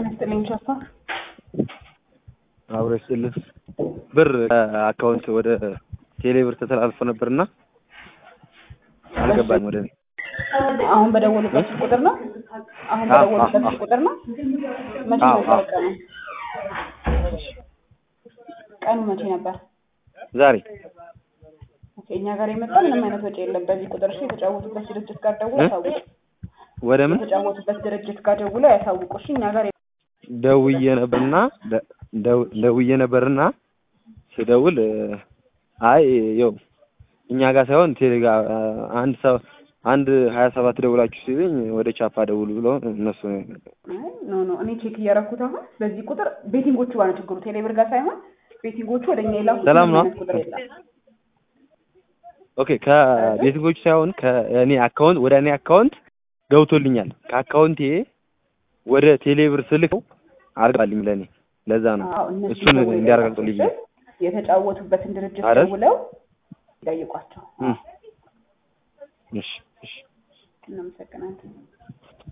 ጤና ይስጥልኝ ሻፋ። አብሮ ይስጥልን። ብር አካውንት ወደ ቴሌ ብር ተተላልፎ ነበርና አልገባኝም ወደ እኔ። አሁን በደወሉበት ስልክ ቁጥር ነው? አሁን አዎ፣ በደወሉበት አዎ፣ ስልክ ቁጥር ነው? መቼ አዎ፣ ነበር አዎ። ቀኑ? ቀኑ መቼ ነበር? ዛሬ ኦኬ፣ እኛ ጋር የመጣ ምንም አይነት ወጪ የለም። በዚህ ቁጥር እሺ፣ የተጫወቱበት ድርጅት ጋር ደውሎ እ? ያሳውቁ። ወደ ምን የተጫወቱበት ድርጅት ጋር ደውሎ ያሳውቁ። እሺ፣ እኛ ጋር ደውዬ ነበርና ደ- ደው- ደውዬ ነበርና ስደውል እ፣ አይ ያው እኛ ጋር ሳይሆን ቴሌ ጋር እ፣ አንድ ሰው አንድ ሀያ ሰባት ደውላችሁ ሲሉኝ ወደ ቻፓ ደውሉ ብሎ እነሱ አይ፣ ኖ ኖ፣ እኔ ቼክ እያደረኩት አሁን በዚህ ቁጥር ቤቲንጎቹ ጋር ነው ችግሩ። ቴሌብር ጋር ሳይሆን ቤቲንጎቹ ወደ እኛ የላኩት ሰላም ምንም ነው? አይነት ቁጥር የለም። ኦኬ ከቤተሰቦች ሳይሆን ከእኔ አካውንት ወደ እኔ አካውንት ገብቶልኛል። ከአካውንቴ ወደ ቴሌብር ስልከው አልገባልኝ ለእኔ ለዛ ነው አዎ፣ እነሱ እሱን ደውለው እንዲያረጋግጡልኝ የላኩት የተጫወቱበትን ድርጅት አይደል? ደውለው ይጠይቋቸው። እም። እሺ እሺ እናመሰግናለን።